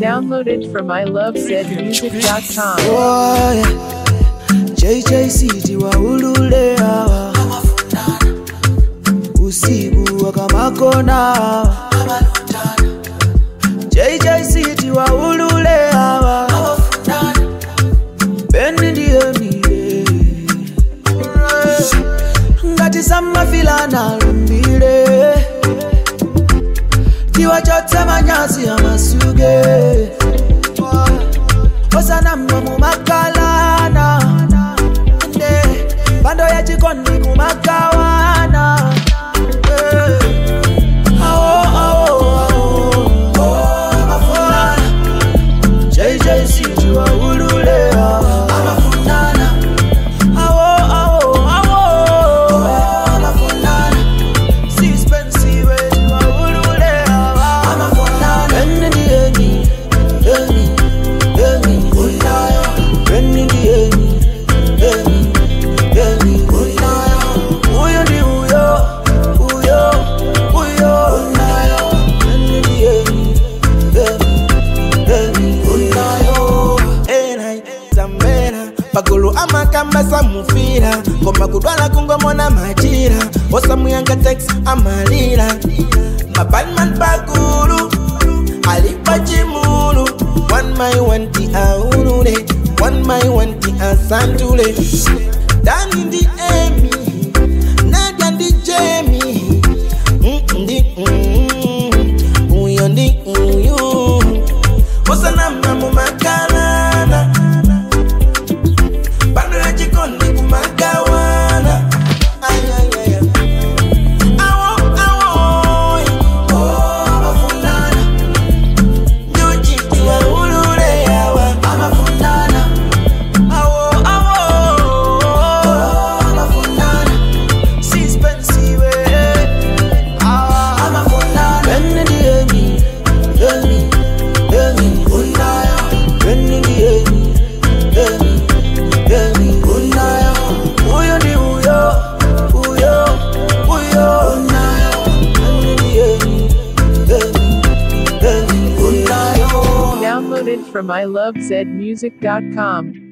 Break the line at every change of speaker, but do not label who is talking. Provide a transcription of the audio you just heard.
Downloaded from ilovezmusic.com.
Boy, JJCT waulule hawa usiku wakamakona hawa JJCT waulule hawa Beni ndiye mie ngati samafilana lumbile tiwachotse manyazi amasuge osanamwa mumakalana nde pando ya chikondi kumakawana Eh. Awo, awo, awo. Amafuna. JJC tiwaulule hawa. Awo, awo, awo. Sispensiwe tiwaulule hawa. Eni ndi eni, eni, eni. Eni ndi eni, eni, eni. Huyo ndi huyo, huyo, huyo. Eni ndi eni, eni, eni.
Enai, Zambera pagulu amakamba samufira ngoma kudwala kungomona majira osamuyanga tex amalira mabanman pagulu alipa chimulu one my one ti aulule one my one ti asantule dani ndi emi nadia ndi jemi Mm, ndi mm, uyo ndi uyu osanama mumakalana bado ya jikoni kumagawana Ay, ay, ay, ay. Awo, awo, Nyuchi tiwaulule yawa.
Awo, awo. Sispensiwe. Awa. Eni ndi eni, eni, eni. Eni ndi eni, eni, eni. Huyo ndi huyo, huyo, huyo. Eni ndi eni, eni, eni.
Downloaded from ilovezmusic.com.